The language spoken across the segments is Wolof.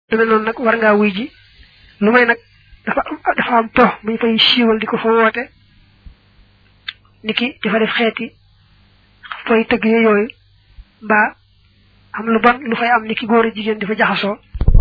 lu mel noonu nag war ngaa wuy ji lu may nag dafa am dafa am po muñ fay siiwal di ko fa woote niki dafa def xeeti fay tëgg yooyu mbaa am lu bon lu fay am niki góor a jigéen di fa jaxasoo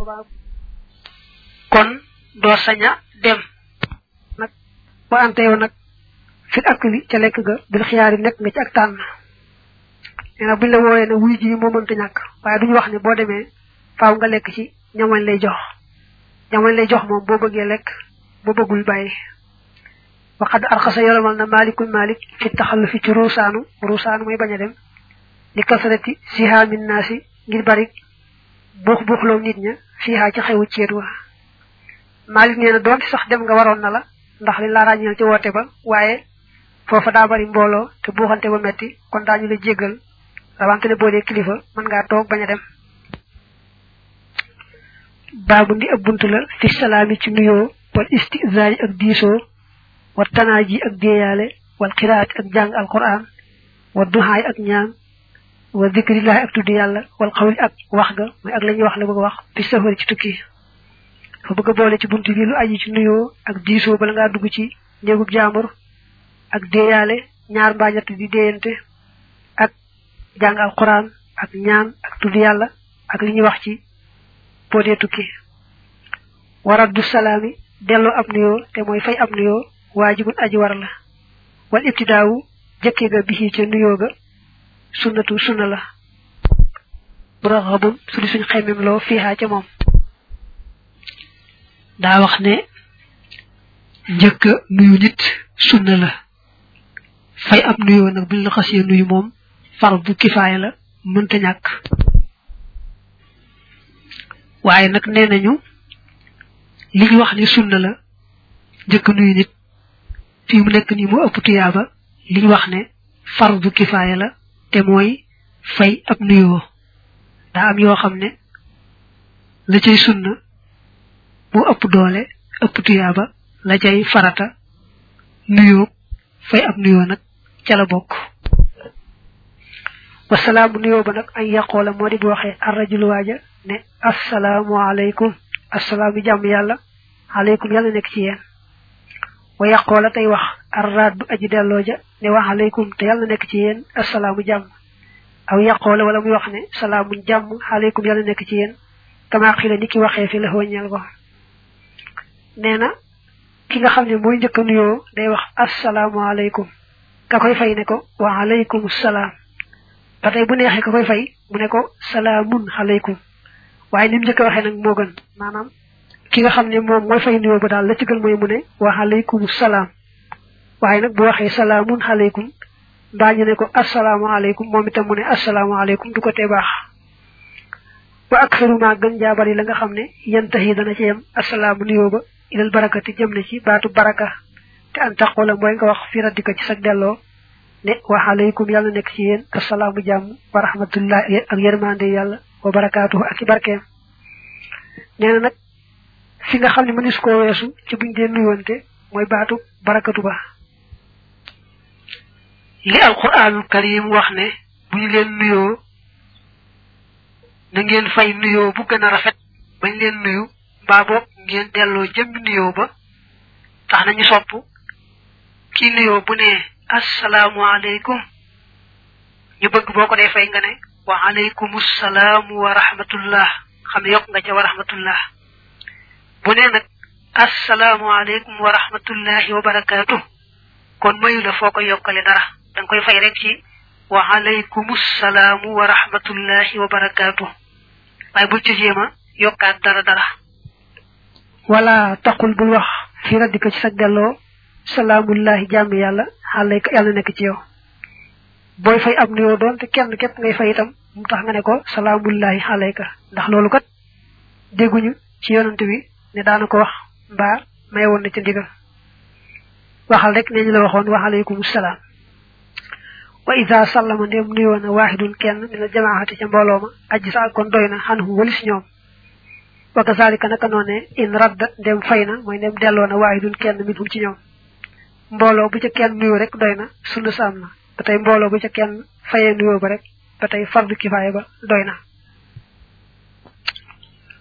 kon doo saña dem nag ba ante yow nag fit ak li ca lekk ga bil xiyaar yi nekk nga ci ak tànn nee na buñ la wooyee ne wuy ji moo mënta ñàkk waaye duñu wax ne boo demee faaw nga lekk ci ñamañ lay jox ñamañ lay jox moom boo bëggee lekk boo bëggul bàyyi waxad arxasa yolomal na malikul malik fi taxallu fi ci ruusaanu ruusaanu mooy bañ a dem li kasarati sihaamin naasi ngir bari buux buuxloo nit ña fiihaa ci xewu ceet wa malik nee na doonte sax dem nga waroon na la ndax li la ràññeel ci woote ba waaye foofa daa bari mbooloo te buuxante ba metti kon daañu la jéggal rawante ne boo dee kilifa mën ngaa toog bañ a dem baabu ndi ab bunt la fi salaami ci nuyoo wal istizaani ak diisoo wa tanaaji ak déeyaale wal xiraati ak jàng alquran wa duhaay ak ñaan wa zikrillahi ak tudd yàlla wal xawli ak wax ga mooy ak la ñuy wax la bëgg a wax fi safari ci tukki fa bëgg a boole ci bunt bi lu aji ci nuyoo ak diisoo bala ngaa dugg ci néegub jaambur ak déeyaale ñaar mbaa ñett di déeyante ak jàng alquran ak ñaan ak tudd yàlla ak li ñuy wax ci boo dee tukki waraddu salaami delloo ab nuyoo te mooy fay ab nuyoo waajibun aji war la wal ibtidaawu jëkke ga bisi ca nuyoo ga sunnatu sunna la muraxabun su di suñ xemmem loo fiihaa ca moom daa wax ne njëkk nuyu nit sunna la fay ab nuyoo nag buñ la xasee nuyu moom fardu kifaaya la mënta ñàkk waaye nag nee nañu li ñu wax ni sunna la njëkk nuyu nit fii mu nekk nii mu ëpp tuyaaba li ñu wax ne fardu kifaaya la te mooy fay ab nuyoo daa am yoo xam ne la cay sunna mu ëpp doole ëpp tuyaaba la cay farata nuyoo fay ab nuyoo nag ca la bokk wasalaamu nuyoo ba nag ay yàqoola moo di bu waxee arrajul waaja ne assalaamu aleykum assalaamu jàmm yàlla aleykum yàlla nekk ci yéen wa yàqoola tey wax arraaddu aji delloo ja ne wax aleykum te yàlla nekk ci yéen assalaamu jàmm aw yàqoola wala muy wax ne salaamun jàmm aleykum yàlla nekk ci yéen kama xila ni ki waxee fi la wëññeel ko nee na ki nga xam ne mooy njëkk a nuyoo day wax assalaamu aleykum ka koy fay ne ko wa aleykum salaam ba tey bu neexee ka koy fay mu ne ko salaamun aleykum waaye ni mu njëkk a waxee nag moo gën maanaam ki nga xam ne moom mooy fay nuyoo ba daal la ci gën mooy mu ne wa aleykum salaam waaye nag bu waxee salaamun aleykum mbaa ñu ne ko asalaamaaleykum moom itam mu ne asalaamaaleykum du ko tee baax wa aksaru ma gën jaa bari la nga xam ne yantahi dana ci yem asalaamu nuyoo ba ilal barakati jëm na ci baatu baraka te an taqoola mooy nga wax fi raddika ci sag delloo ne wa aleykum yàlla nekk ci yéen asalaamu jàmm wa rahmatullah ak yërmande yàlla wa barakaatuhu ak i barkeem nee na nag fi nga xam ne mënis koo weesu ci buñ dee nuyoonte mooy baatu barakatu ba li alquranul karim wax ne bu ñu leen nuyoo na ngeen fay nuyoo bu gën a rafet bañ leen nuyu mbaa boog ngeen delloo jëmmi nuyoo ba tax nañu sopp kii nuyoo bu ne asalaamualeykum ñu bëgg boo ko dee fay nga ne wa aleykum salaam wa rahmatullah xam ne yokk nga ca wa rahmatullah bu ne nag asalaamualeykum wa rahmatullahi wa barakaatu kon mayu la foo ko yokkale dara da nga koy fay rek ci wa aleykum salaam wa rahmatullahi wa barakaatu waaye bul ci jéema yokkaat dara dara wala taqul bul wax fi raddika ci sa delloo salaamullahi jàmm yàlla xaalayka yàlla nekk ci yow booy fay ab nuyoo doon te kenn képp ngay fay itam mu tax nga ne ko salaamullahi xaalayka ndax loolu kat dégguñu ci yonante bi ne daana ko wax mbaa may woon na ci ndigal waxal rek ne ñu la waxoon wa aleykum salaam wa ida sallama ndem nuyoo na waaxidun kenn mina jamaahati ca mbooloo ma aji sa kon doy na xan hum walis ñoom wa kazalika naka noone in radda ndem fay na mooy ndem delloo na waaxidun kenn min hum ci ñoom mbooloo bu ca kenn nuyoo rek doy na sunna sa am na ba tey mbooloo bu ca kenn fayee nuyoo ba rek ba tey fardu kifaaya ba doy na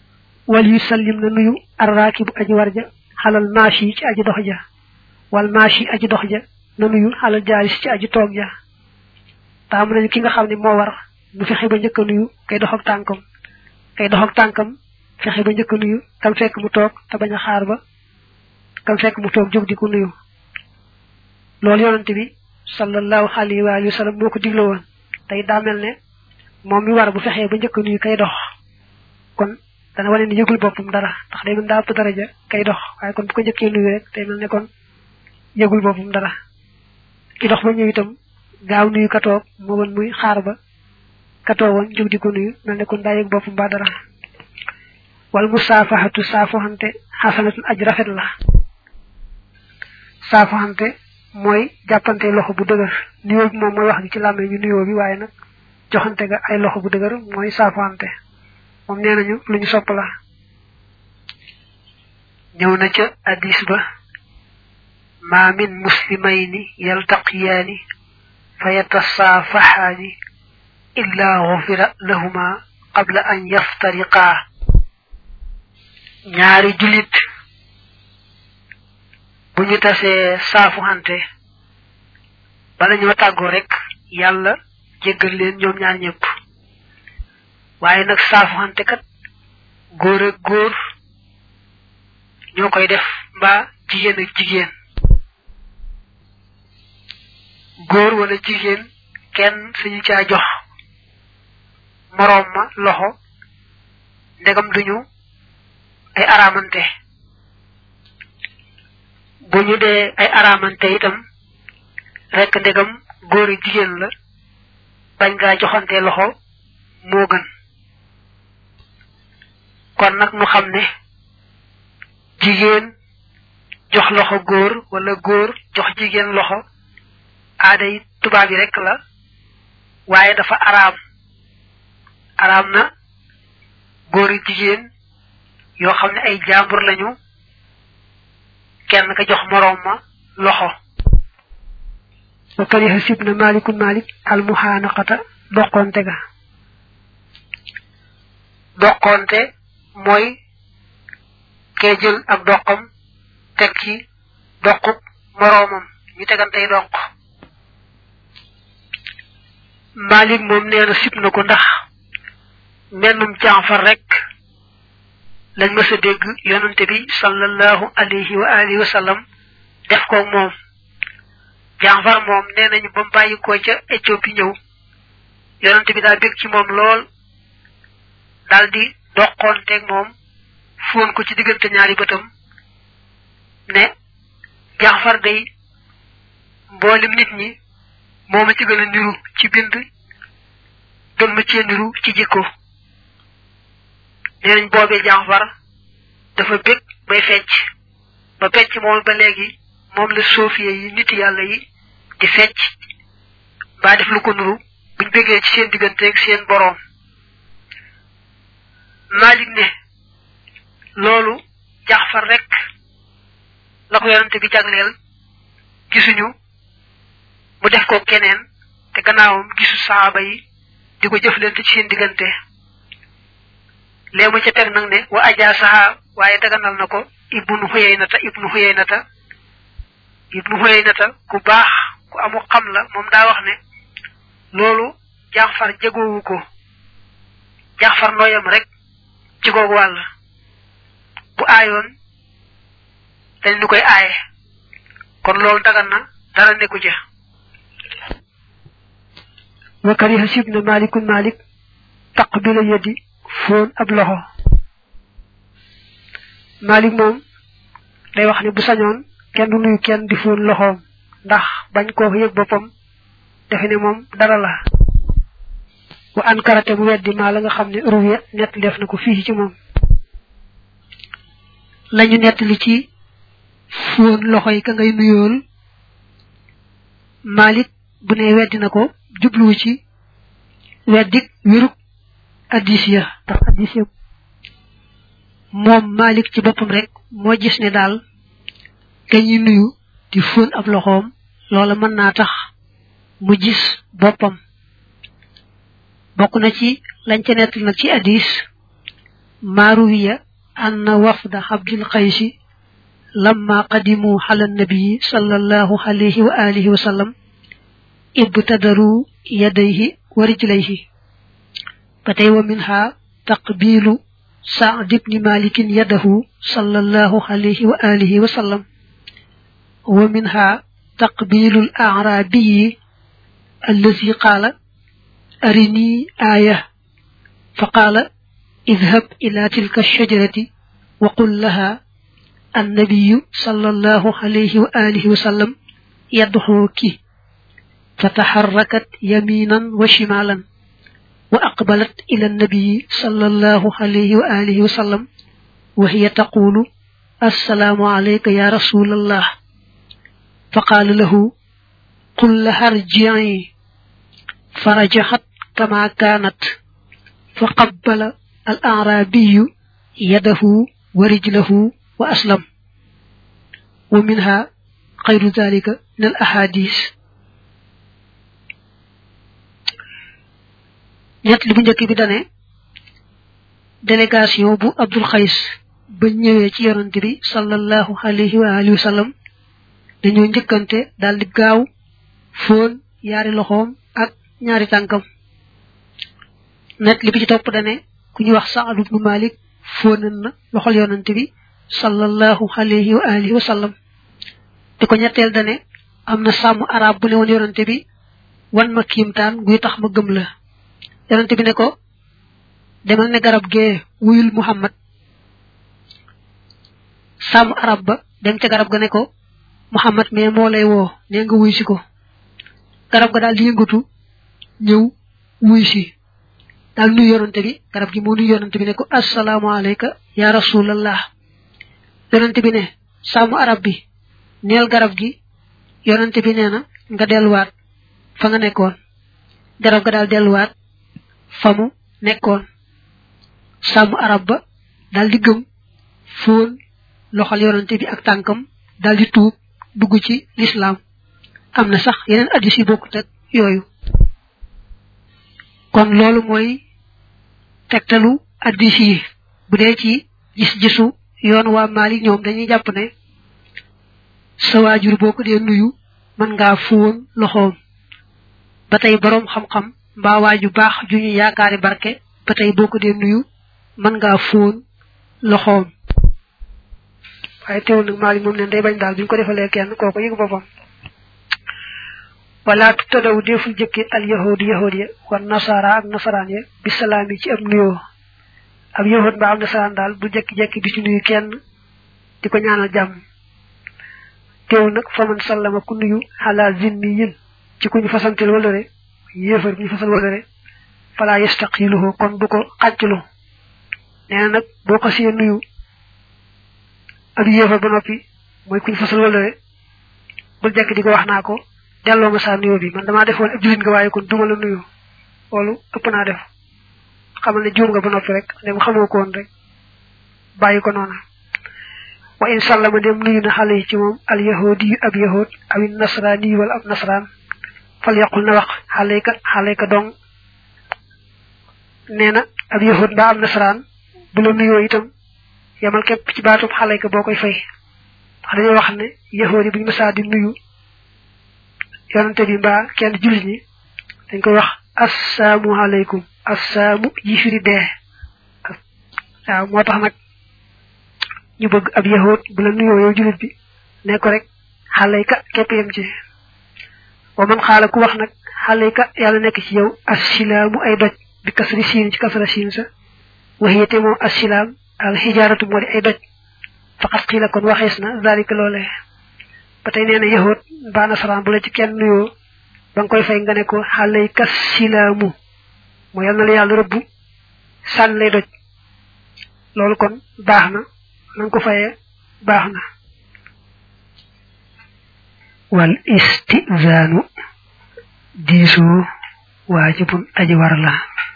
wal yu sallim na nuyu arraakibu aji warja xalal maashi ci aji dox ja wal maashi aji dox ja na nuyu xalal jaalis ci aji toog ja taamu nañu ki nga xam ne moo war mu fexe ba njëkk a nuyu kay dox ak tànkam kay dox ak tànkam fexe ba njëkk a nuyu kam fekk mu toog te bañ a xaar ba kam fekk mu toog jóg di ko nuyu loolu yonante bi sallallahu alayhi wa alihi wa sallam moo ko digle woon tey daa mel ne moom mi war bu fexee ba njëkk a nuyu kay dox kon dana wane ni yëgul boppam dara ndax day mën daa ëpp daraja kay dox waaye kon bu ko njëkkee nuyu rek day mel ne kon yëgul boppam dara ki dox ba ñëw itam gaaw nuyu katoog moo woon muy xaar ba katoo woon jóg di ko nuyu mel ne kon daa yëg boppam ba dara wal musaafaxatu saafoxante xasanatun aj rafet la saafoxante mooy jàppante loxo bu dëgër nuyoo bi moom mooy wax gi ci làmmee ñu nuyoo bi waaye nag joxante ga ay loxo bu dëgër mooy saafoxante moom nee nañu lu ñu sopp la ñëw na ca addis ba ma min muslimayni yaltaqiyaani fa yatasaafaxaani illa xufira lahuma qabla an yaftariqaa ñaari julit bu ñu tasee saafuxante bala ñoo tàggoo rek yàlla jéggal leen ñoom ñaar ñëpp waaye nag saafuxante kat góor ak góor ñoo koy def mbaa jigéen ak jigéen góor wala jigéen kenn suñu caa jox moroom ma loxo ndegam duñu ay aramante bu ñu dee ay aramante itam rek ndegam góor ak jigéen la bañ ngaa joxante loxo moo gën kon nag mu xam ne jigéen jox loxo góor wala góor jox jigéen loxo aada yi tubaab yi rek la waaye dafa araam araam na góor ak jigéen yoo xam ne ay jàmbur lañu kenn ka jox moroom ma loxo wa kariha sib na malikun malik al muhanaqata doqonte ga doqonte mooy kee jël ak doqam teg ci doqub moroomam ñu tegantey doq malik moom nee na sib na ko ndax mennum jaafar rek lañ mës a dégg yonante bi sallallahu alayhi wa alihi wa sallam def ko moom jaafar moom nee nañu ba mu bàyyi ko ca Éthiopie ñëw yonante bi daa bég ci moom lool daal di doqoonteeg moom fóon ko ci diggante ñaari bëtam ne jaafar day mboolem nit ñi moo ma ci gën a niru ci bind gën ma cee niru ci jikko nee nañ boobee jaafar dafa bég bay fecc ba fecc moom ba léegi moom la sofiye yi nit yàlla yi di fecc mbaa def lu ko nuru buñ bégee ci seen digganteeg seen boroom Malik ne loolu jaxfar rek la ko yonante bi jagleel gisuñu mu def ko keneen te gannaawam gisu saaba yi di ko jëflante ci seen diggante léemu ca teg nag ne wa ajaa saha waaye daganal na ko ibnu xuyeynata ibnu xuyeynata ibnu xuyeynata ku baax ku amu xam la moom daa wax ne loolu jaxfar jegoowu ko jaxfar nooyam rek ci googu wàll bu aayoon dañ ñu koy aaye kon loolu dagan na dara nekku ca wa kariha sib na malikun malik taqbila yadi foon ab loxo malik moom day wax ne bu sañoon kenn du nuyu kenn di foon loxoom ndax bañ koo yëg boppam defe ne moom dara la wa an karate mu weddi maa la nga xam ne ruwiya nett def na ko fii ci moom lañu nett li ci foon loxo yi ka ngay nuyool malik bu ne weddi na ko jubluwu ci weddik wéruk addis ya ndax addis ya moom malik ci boppam rek moo gis ne daal ka ñuy nuyu di fóon ab loxoom loola mën naa tax mu gis boppam bokk na ci lañ ca nettali nag ci addis maaruwiya أن وفد عبد القيس لما قدموا على النبي صلى الله عليه وآله وسلم ابتدروا يديه ورجليه فتي ومنها تقبيل سعد بن مالك يده صلى الله عليه وآله وسلم ومنها تقبيل الأعرابي الذي قال أرني آية فقال اذهب إلى تلك الشجرة وقل لها النبي صلى الله عليه وآله وسلم يدعوك فتحركت يمينا وشمالا وأقبلت إلى النبي صلى الله عليه وآله وسلم وهي تقول السلام عليك يا رسول الله فقال له قل لها ارجعي فرجحت كما كانت فقبل الأعرابي يده ورجله وأسلم ومنها غير ذلك من الأحاديث ñett li bu njëkk bi dane délégation bu abdul xays ba ñëwee ci yonante bi sallallahu alayhi wa alihi wa sallam dañoo njëkkante daal di gaaw fóon yaari loxoom ak ñaari tànkam net li bi ci topp dane ku ñu wax saad ibnu malik fóonan na loxol yonante bi sallallahu alayhi wa alihi wa sallam di ko ñetteel dane am na sàmm arab bu ne woon yonante bi wan ma kiimtaan guy tax ma gëm la yonante bi ne ko demal ne garab gee wuyul muhammad sàmm arab ba dem ca garab ga ne ko muhammad mais moo lay woo nee nga wuy si ko garab ga daal di yëngatu ñëw wuy si daal nuyu yonante bi garab gi moo nuyu yonante bi ne ko assalaamu alayka ya rasulallah yonante bi ne sàmm arab bi neel garab gi yonante bi nee na nga delluwaat fa nga nekkoon garab ga daal delluwaat fa mu nekkoon sàmm arab ba daal di gëm fóon loxal yonante bi ak tànkam daal di tuub dugg ci lislaam am na sax yeneen addis yi bokkut ak yooyu kon loolu mooy tegtalu addis yi bu dee ci gis-gisu yoon waa Maalik ñoom dañuy jàpp ne sa waajur boo ko dee nuyu mën ngaa fóon loxoom ba tey boroom xam-xam mbaa waaju baax ju ñu yaakaari barke ba tey boo ko dee nuyu mën ngaa fóon loxoom waaye teewul nag Maalik moom ne day bañ daal buñ ko defalee kenn kooku yëg boppam wala tadaw deful jëkki al yahudi yahud ya wan nasara ak nasaraan ya bi salaam yi ci ab nuyoo ab yahud mbaa am nasaraan daal bu jekki-jekki di ci nuyu kenn di ko ñaanal jàmm teew nag fa man sallama ku nuyu ala zimmiyin ci ku ñu fasantel walëre yéefar bi ñu fasal walëre fala yastaqiluhu kon bu ko xàcclu nee na nag boo ko see nuyu ak yéefar ba noppi mooy ku ñu fasal walëre bul jekk di ko wax naa ko delloo ma saa nuyoo bi man damaa defoon ab jullit nga waaye kon duma la nuyu loolu ëpp naa def xamal ne juum nga ba noppi rek dem xamoo ko woon rek bàyyi ko noona wa in sallama dem nuyu na xale yi ci moom al yahudi yu ab yahud aw nasrani wala ab nasraan fal yaqul na wax xaleyka xaleyka dong nee na ab yahud mbaa am nasraan bu la nuyoo itam yamal képp ci baatub xaleyka boo koy fay ndax dañoo wax ne yahud yi bu ñu mësaa di nuyu yonante bi mbaa kenn jullit ñi dañ koy wax assaamu aleykum assaamu yi firi dee waaw moo tax nag ñu bëgg ab yahud bu la nuyoo yow jullit bi ne ko rek xaleyka képp yem ci wa man xaala ku wax nag xaleyka yàlla nekk ci yow assilaamu ay doj bi kasri siin ci kasra siin sa waxiyete moom assilaam al xijaaratu moo di ay doj faqat xiila kon waxees na zalika loole ba tey nee na yahud mbaa nasaraan bu la ci kenn nuyoo ba nga koy fay nga ne ko xaleyka silaamu moo yal na la yàlla rëbbu sànni lay doj loolu kon baax na na nga ko fayee baax na wal istizaanu diisoo waajibun aji war la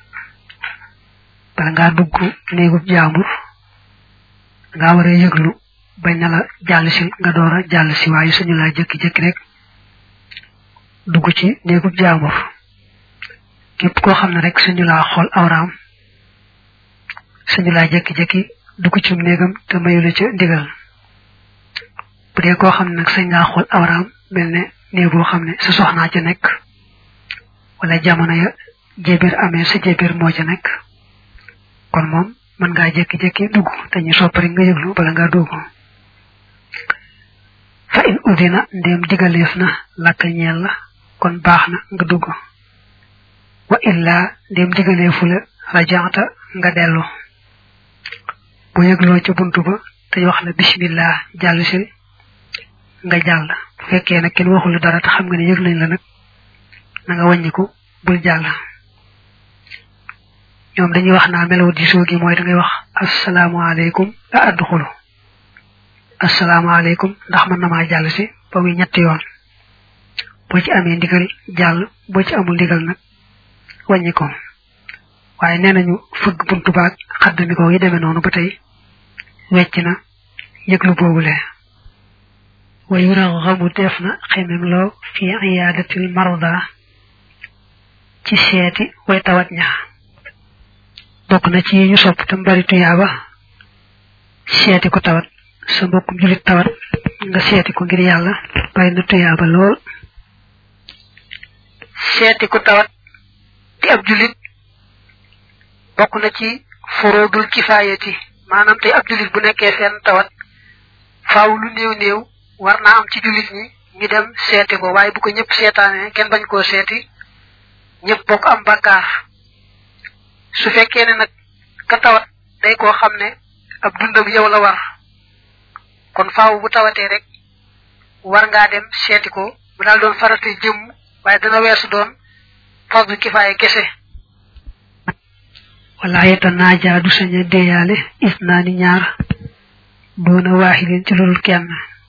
bala ngaa dugg néegub jaambur ngaa war a yëglu bañ na la jàll si nga door a jàll si waaye suñu laa jëkki-jëkki rek dugg ci néegub jaambur képp koo xam ne rek suñu laa xool awraam suñu laa jëkki-jëkki dugg ci néegam te mayu la ca ndigal bu dee koo xam ne nag sañ ngaa xool awraam mel ne néeg boo xam ne sa soxnaa ca nekk wala jamono ya jébir amee sa jébir moo ca nekk kon moom mën ngaa jékki-jékki dugg te ñu soppari nga yëglu bala ngaa dugg fa in udina ndéem digaleef na lakk ñeel la kon baax na nga dugg wa illa ndéem digaleefu la rajaata nga dellu bu yëgloo ca buntu ba te wax la bismillah jàll si nga jàll bu fekkee nag kenn waxul dara te xam nga ne yëg nañ la nag na nga wàññiku bul jàll ñoom dañuy wax naa melaw diisoo gi mooy da ngay wax asalaamaaleykum a adduxulu asalaamaaleykum ndax mën na maa jàll si ba muy ñetti yoon boo ci amee ndigal jàll boo ci amul ndigal nag wàññi ko waaye nee nañu fëgg buntu baag xaddami ko yi demee noonu ba tey wecc na yëglu boobule wa yuraxamu def na xemem loo fi iyaadatil marda ci seeti way tawat ña bokk na ci ñu sopp tam bari tuyaaba seeti ko tawat sa mbokkum julit tawat nga seeti ko ngir yàlla bari na tuyaaba lool seeti ko tawat di ab julit bokk na ci furoodul kifaayati maanaam tey ab julit bu nekkee seen tawat faaw lu néew néew war naa am ci julit ñi ñu dem seeti ko waaye bu ko ñëpp seetaanee kenn bañ koo seeti ñëpp bokk am bakkaar su fekkee ne nag ka tawat day koo xam ne ab dundam yow la war kon faaw bu tawatee rek war ngaa dem seeti ko bu daal doon farata jëmm waaye dana weesu doon fardu kifaaya kese wala yeta naaja du saña deeyaale is naa ni ñaar doona waaxilin ci loolu kenn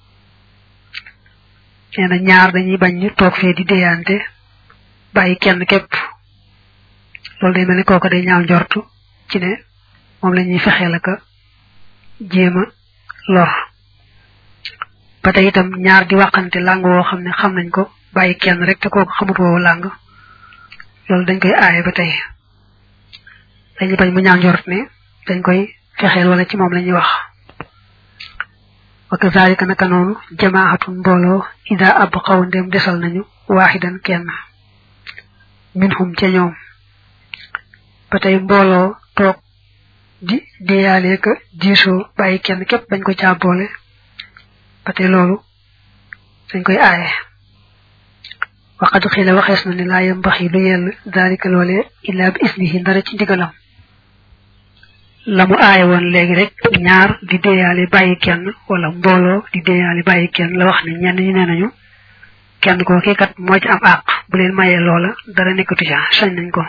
nee na ñaar dañuy bañ ñu toog fee di deeyaante bàyyi kenn képp loolu day mel ni kooku day ñaaw njortu ci ne moom la ñuy fexeel aka jéem a lor ba tey itam ñaar di waxante làng woo xam ne xam nañ ko bàyyi kenn rek te kooku xamut woowu làng loolu dañ koy aaye ba tey dañuy bañ mu ñaaw njort ne dañ koy fexeel wala ci moom la ñuy wax wa kazalika naka noonu jamaaxatun mbooloo ida ab xaw ndem desal nañu waaxidan kenn minhum ca ñoom ba tey mbooloo toog di deyaale ka diisoo bàyyi kenn képp bañ ko caa boole ba tey loolu dañ koy aaye waqad xila waxees na ne laa yambaxi lu yell dalika loole illa bi isnihi ndara ci ndigalam la mu aaye woon léegi rek ñaar di deyaale bàyyi kenn wala mbooloo di deyaale bàyyi kenn la wax ne ñenn ñi nee nañu kenn koo kii kat moo ci am àq bu leen mayee loola dara nekkatu ca sañ nañ ko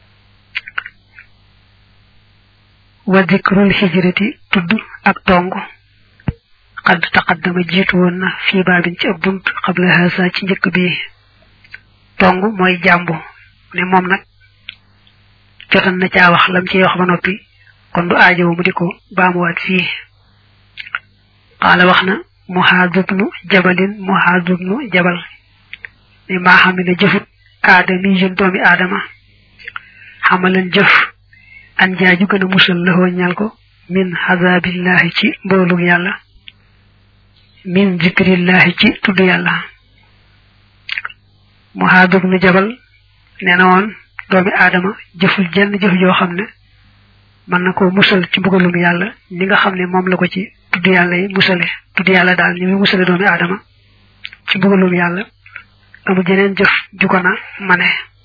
wa dikrul hijrati tudd ak tong qad taqaddama jiitu woon na fii baabin ci ab bunt xabla haasa ci njëkk bi tong mooy jàmbu ne moom nag jotan na caa wax lam ciy wax ba noppi kon du aajowu mu di ko baamuwaat fii qaala wax na muhaadubnu jabalin muhaadubnu jabal ne maa xam ne jëfut aadami jën doomi aadama xamalan jëf an jaaju gën a musal laxoo ñal ko min xazabillahi ci mboolug yàlla min zikrillahi ci tudd yàlla muhaadub nu jabal nee na woon doomi aadama jëful jenn jëf joo xam ne mën na ko musal ci mbugalum yàlla ni nga xam ne moom la ko ci tudd yàlla yi musale tudd yàlla daal ni muy musale doomi aadama ci mbugalum yàlla amu jeneen jëf ju ko na mane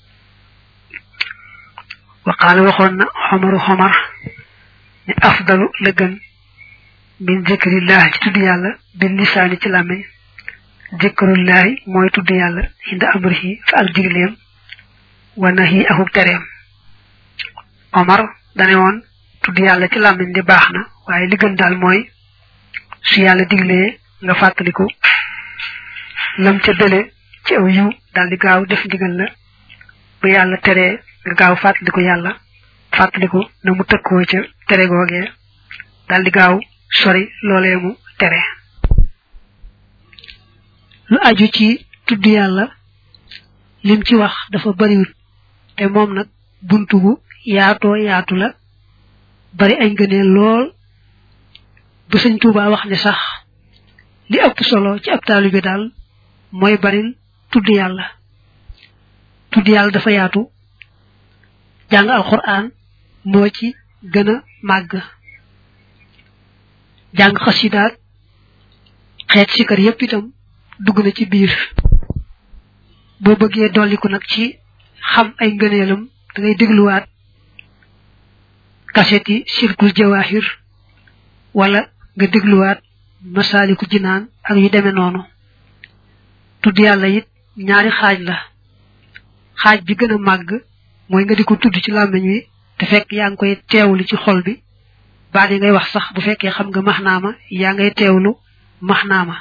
waqaala waxoon na xomaru xomar ne afdalu la gën min zikrillahi ci tudd yàlla bil lisaani ci làmmiñ zikrullahi mooy tudd yàlla inda amrihi fa ak digleem wa nahi akuk tereem omar dane woon tudd yàlla ci làmmiñ di baax na waaye li gën daal mooy su yàlla diglee nga fàttaliku lam ca dële ci aw yiw daal di gaaw def ndigal la bu yàlla teree nga gaaw fàttaliku yàlla fàttaliku na mu tëkkoo ca tere googee daal di gaaw sori loolee mu tere lu aju ci tudd yàlla lim ci wax dafa bariwut te moom nag buntu bu yaatoo yaatu la bari ay ngëneel lool bu sëñ Tuuba wax ne sax li ëpp solo ci ab taalibe daal mooy baril tudd yàlla tudd yàlla dafa yaatu jàng alquran moo ci gën a màgg jàng xasidaat xeet sikar yépp itam dugg na ci biir boo bëggee dolliku nag ci xam ay ngëneelam da ngay dégluwaat kaset yi sirkul jawahir wala nga dégluwaat masaaliku jinaan ak yu demee noonu tudd yàlla it ñaari xaaj la xaaj bi gën a màgg mooy nga di ko tudd ci làmmiñ wi te fekk yaa ngi koy teewlu ci xol bi baat yi ngay wax sax bu fekkee xam nga maxnaama yaa ngay teewlu maxnaama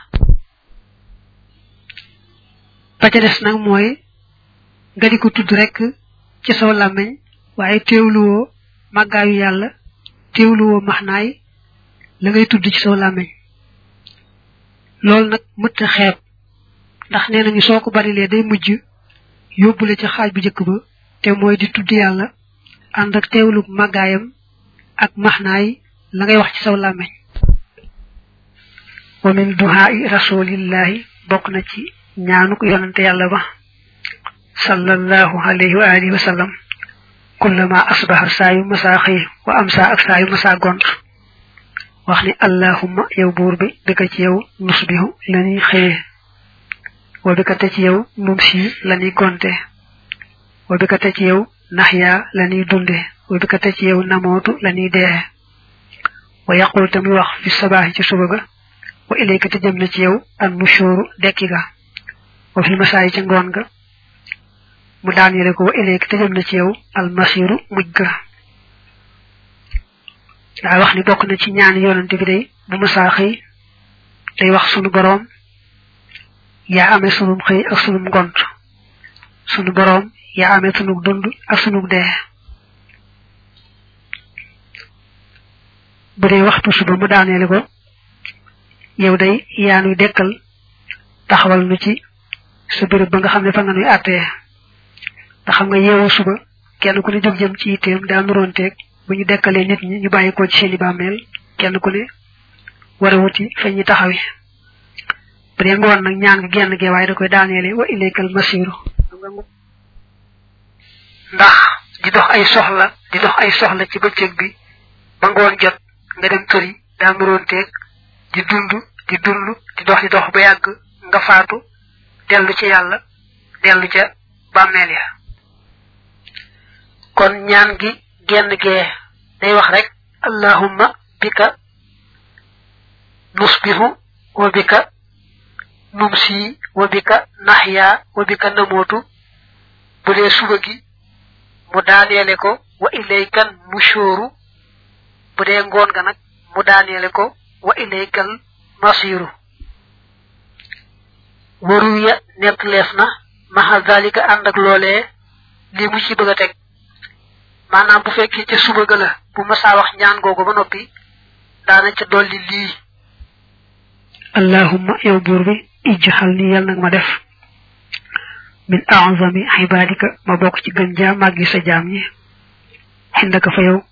ba ca des nag mooy nga di ko tudd rek ci saw làmmiñ waaye teewluwoo màggaayu yàlla teewluwoo maxnaay la ngay tudd ci saw làmmiñ loolu nag mëtt a xeeb ndax nee nañu soo ko barilee day mujj yóbbule ci xaaj bu njëkk ba te mooy di tudd yàlla ànd ak teewlu màggaayam ak maxnaay la ngay wax ci saw làmmiñ wa min duhaai rasulillahi bokk na ci ñaanuk yonante yàlla ba sallallahu alayhi wa alihi wa sallam kullama asbaha saayu masaa xëy wa amsa ak saayu masaa gont wax ni allahumma yow buur bi bika ci yow nusbihu lañuy xëye wa bika te ci yow numsi lañuy gonte wa bika te ci yow naxya lañuy dunde wa bika te ci yow namootu lañuy dee wa yaqul te muy wax fi sabaaxi ci suba ga wa ilayka te jëm na ci yow an nushuru dekki ga wa fil masaayi ca ngoon ga mu daanele ko wa ilayka te jëm na ci yow al masiru mujj ga daa wax ni bokk na ci ñaan yonante bi day bu masaa xëy day wax sunu boroom yaa amee sunum xëy ak sunum ngont sunu boroom yaa amee sunug dund ak sunug dee bu dee waxtu suba mu daaneele ko yow day yaa nuy dekkal taxawal nu ci sa béréb ba nga xam ne fa nga nuy àttee te xam nga yeewoo suba kenn ku ne jóg jëm ci itteem daa nuroonteeg bu ñu dekkalee nit ñi ñu bàyyi ko ci seeni bàmmeel kenn ku ne war a wuti fa ñuy taxawi bu dee ngoon nag ñaan nga genn gee waaye da koy daaneele wa ilaykal masiru ndax di dox ay soxla di dox ay soxla ci bëccëg bi ba ngoon jot nga dem tëri daa nuroonteeg di dund di dund di dox di dox ba yàgg nga faatu dellu ci yàlla dellu ca bàmmeel ya kon ñaan gi genn gee day wax rek allahumma bika nusbihu wa bika numsi wa bika naxya wa bika namootu bu dee suba gi mu daaneele ko wa ilaykan nushooru bu dee ngoon ga nag mu daaneele ko wa ilaykal masiru waru ya nekk leef na maxa dalika ànd ak loolee li mu ci bëgg a teg maanaam bu fekkee ca suba ga la bu masaa wax ñaan googu ba noppi daana ca dolli lii allahumma yow buur bi ijxal ni yal nag ma def min a'zami ibadika ma bokk ci gën jaam màggi sa jaam ñi xindaka fa yow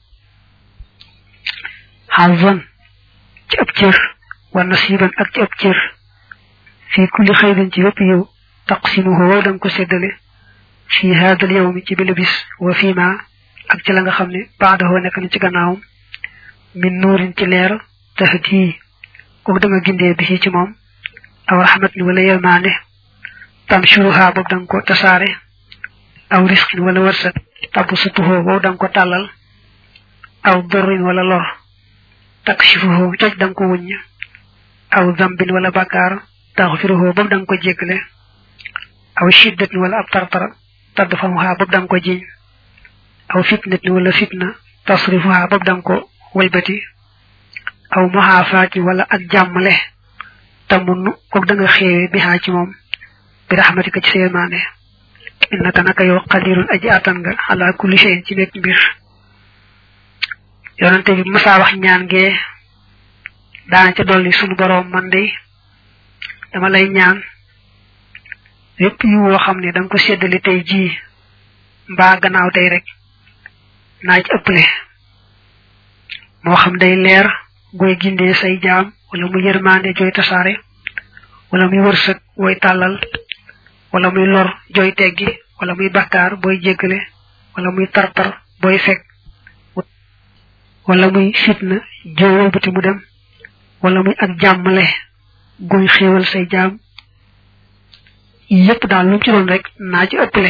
xazan ci ab cër wa nasiban ak ci ab cër fi kulli xayrin ci wépp yow taqsimuhu wow danga ko séddale fi haadal yawmi ci bile bis wa fi ma ak ci la nga xam ne baadahoo nekk na ci gannaawam min nuurin ci leer tahdi kooku da nga gindee bi ci moom aw rahmat ni wala yërmaande tamshuruha boobu da nga ko tasaare aw risqin wala wërsëg tabu sutuhoo boobu da nga ko tàllal aw dorrin wala lor takshifuhu toj da nga ko wuññ aw zambin wala bàkkaar taxfiruhu boobu da nga ko jéggale aw shiddatin wala ab tartara tadfamuha boobu da nga ko jiñ aw fitnatin wala fitna tasrifuha boobu da nga ko walbati aw muhaafaati wala ak jàmmale tamunnu kook da nga xéewe bi xaa ci moom bi raxmatika ci seemaane innaka naka yow qadirun aji atan nga ala kulli shay'in ci nekk mbir yonante bi masaa wax ñaan ngee daana ca dolli sunu boroom man day dama lay ñaan yépp yu woo xam ne da nga ko séddale tey jii mbaa gannaaw tey rek naa ci ëpple moo xam day leer goy gindee say jaam wala muy yërmande joy tasaare wala muy wërsëg woy tàllal wala muy lor joy teggi wala muy bakkaar booy jéggale wala muy tartar booy fekk wala muy fitna joo wëlbati mu dem wala muy ak jàmmale guy xéewal say jaam yépp daal lu ci doon rek naa ci ëppale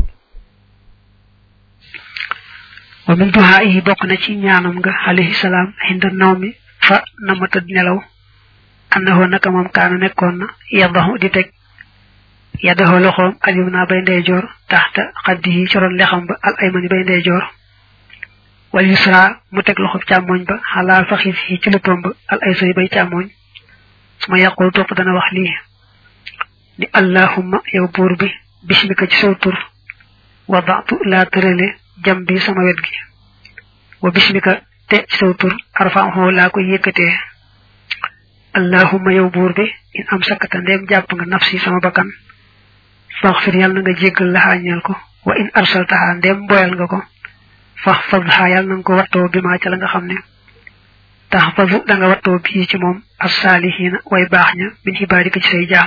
wa min duha yi bokk na ci ñaanam nga alayhi salaam hinda nawmi fa nama tëdd nelaw annahu naka moom kaana nekkoon na yadahu di teg yadahu loxoom alim naa bay ndeyjoor taxta xaddi yi coroon lexam ba al aymani bay ndeyjoor wal yusra mu teg loxob càmmoñ ba xalaa faxis yi ci luppam ba al aysari bay càmmoñ suma yàqul topp dana wax lii ni allahumma yow buur bi bismika ci saw tur wadatu laa tërale jam bi sama wet gi wa bismika te ci saw tur arfaxoo laa koy yëkkatee allahumma yow buur bi in am sakkata ndeem jàpp nga nafsi sama bakkan faxfir yàlla na nga jéggal laxaa ñeel ko wa in arsaltaha ndeem boyal nga ko fax fadha yàlla na nga ko wattoo bi maa ca la nga xam ne tax fadu da nga wattoo bii ci moom assaalihiina way baax ña min xibaadika ci say jaam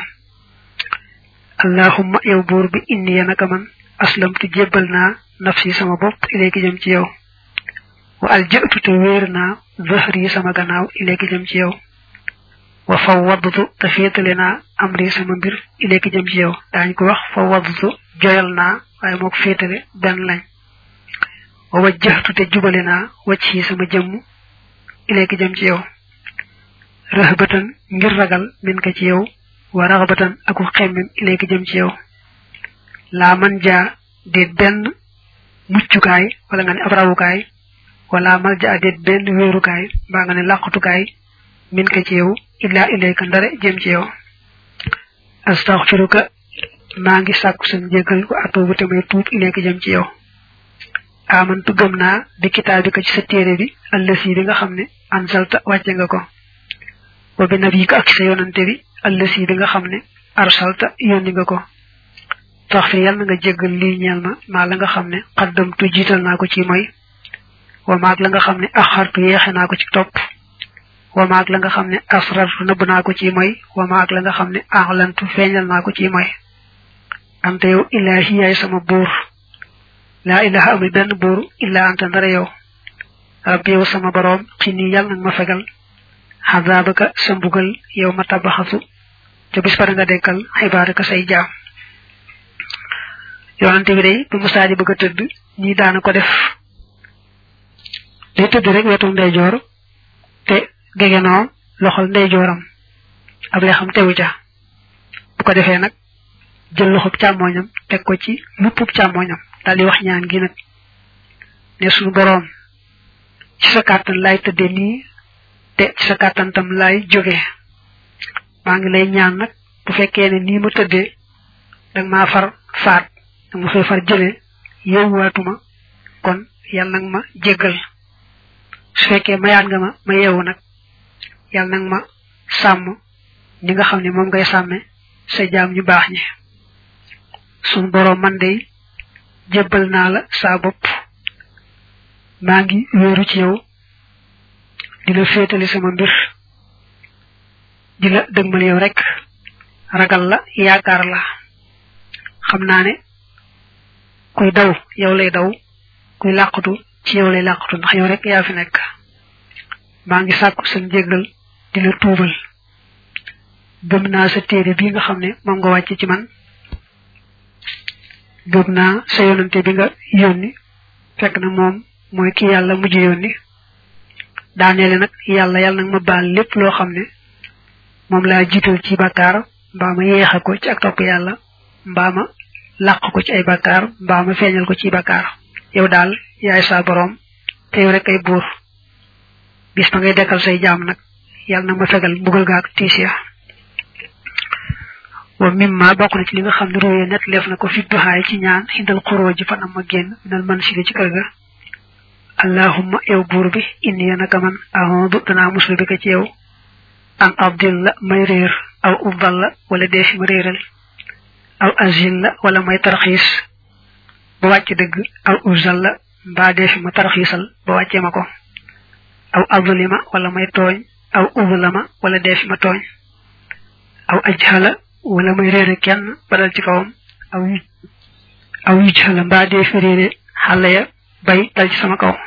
allahumma yow buur bi inni ya naka man aslamtu jébbal naa nafsi sama bopp ilayki jëm ci yow wa alja'tu te wéer naa zahri sama gannaaw ilayki jëm ci yow wa fawwadtu te féetale naa amri sama mbir ilayki jëm ci yow daañ ko wax fawwadtu joyal naa waaye moo ko féetale benn lañ wa wajjahtu te jubale naa wacc yi sama jëmm ilayki jëm ci yow rahbatan ngir ragal min ka ci yow wa raxbatan aku xemmem ilayki jëm ci yow laa man jaa déet benn muccukaay wala nga ne ab rawukaay wala mal jaa déet benn wéerukaay mbaa nga ne làqutukaay min ka ci yow illa ilayka ndare jëm ci yow astaghfiruka maa ngi sàkku sa njéggal ko atubu te may tuub ilayka jëm ci yow amantu gëm naa bi kitaabika ci sa téere bi allasi bi nga xam ne ansalta wàcce nga ko wa bi nabiyika ak sa yonante bi allasi bi nga xam ne arsalta yónni nga ko taxfir yàlla na nga jéggal lii ñeel ma maa la nga xam ne xaddamtu jiital naa ko ci moy wa maag la nga xam ne axartu yeexe naa ko ci topp wa maag la nga xam ne asrartu nëbb naa ko ci moy wa maag la nga xam ne axlantu feeñal naa ko ci moy ante yow ilaahi yaay sama buur laa ilaha amul benn buur illa anta ndara yow rabbi yow sama boroom xini yàlla nag ma fegal xazaabaka sa mbugal yow ma tabaxasu te bis ba nga dekkal xibaaraka say jaam yonante bi day bu musaa di bëgg a tëdd ñii daana ko def day tëdd rek wetu ndeyjoor te gegenoo loxol ndeyjooram ab lee xam tewu ca bu ko defee nag jël loxob càmmooñam teg ko ci luppub càmmooñam daal di wax ñaan gi nag ne suñu boroom ci sa kàttan laay tëdde nii te ci sa kàttan tam laay jóge maa ngi lay ñaan nag bu fekkee ne nii ma tëddee danga maa far faat danga ma fay far jëlee yeewuwaatuma kon yàlla nag ma jéggal su fekkee mayaat nga ma ma yeewu nag yàlla nag ma sàmm ni nga xam ne moom ngay sàmme sa jaam ñu baax ñi suñu boroom man de jébbal naa la saa bopp maa ngi wéeru ci yow di la féetali sama mbir di la dëgmal yow rek ragal la yaakaar la xam naa ne kuy daw yow lay daw kuy làqatu ci yow lay làqatu ndax yow rek yaa fi nekk maa ngi sàkku sa njéggal di la tuubal gëm naa sa téere bii nga xam ne moom nga wàcc ci man gëm naa sa yonante bi nga yónni fekk na moom mooy ki yàlla mujj yónni daaneele nag yàlla yàlla nag ma baal lépp loo xam ne moom laa jiital ci bàkkaar mbaa ma yeexe ko ci ak topp yàlla mbaa ma làq ko ci ay bàkkaar mbaa ma feeñal ko ci bàkkaar yow daal yaay saa boroom te yow rek ay buur bis ba ngay dekkal say jaam nag yàlla nag ma fegal mbugal gaak tiis ya wa mimma bokk na ci li nga xam ne róoyee net leef na ko fi duxaay ci ñaan xindal xuroo ji fanam ma génn minal man sili ci kër ga allahumma yow buur bi inni ya naka man ahodu danaa muslu bi ko ci yow an abdil la may réer aw ubdal la wala dee fi ma réeral aw azil la wala may tarxiis ba wàcc dëgg aw uzal la mbaa dee fi ma tarxiisal ba wàccee ma ko aw azlima wala may tooñ aw uzlama wala deefi ma tooñ aw ajhala wala may réere kenn badal ci kawam aw yu aw yujhala mbaa deefi réere xale ya bay dal ci sama kaw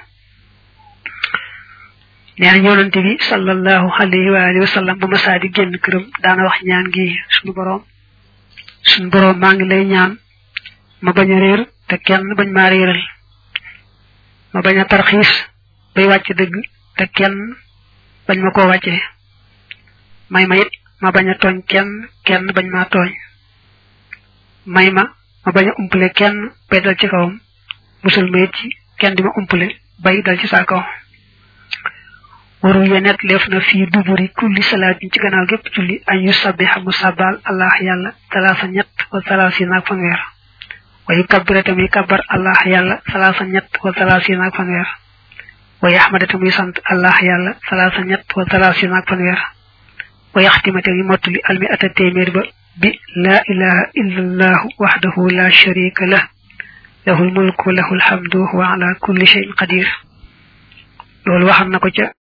neena yonante bi sallallahu alayhi wa alihi wa sallam bu ma saa di génn këram daana wax ñaan gi suñu borom suñu borom maa ngi lay ñaan ma bañ a réer te kenn bañ maa réeral ma bañ a tarxiis bay wàcc dëgg te kenn bañ ma koo wàccee may ma it ma bañ a tooñ kenn kenn bañ maa tooñ may ma ma bañ a umpale kenn bay dal ci kawam musal ma it ci kenn di ma umpale bay dal ci saa kaw waru ye net leef na fii duburi kulli salaatin ci gannaaw gépp julli an yu sabbiha mu sabbal allah yàlla talaasa ñett wa talaasi naag fanweer wa yu kabbira tamuy kabbar allah yàlla salaasa ñett wa talaasi naag fanweer wa yaxmada tamuy sant allah yàlla salaasa ñett wa talaasi naag fanweer wa yaxtima tamuy mottuli almi ata téeméer ba bi laa ilaha illa allahu waxdahu la sharika lah lahu lmulku lahu lhamdu wa ala kulli cheyin qadir loolu waxam na ko ca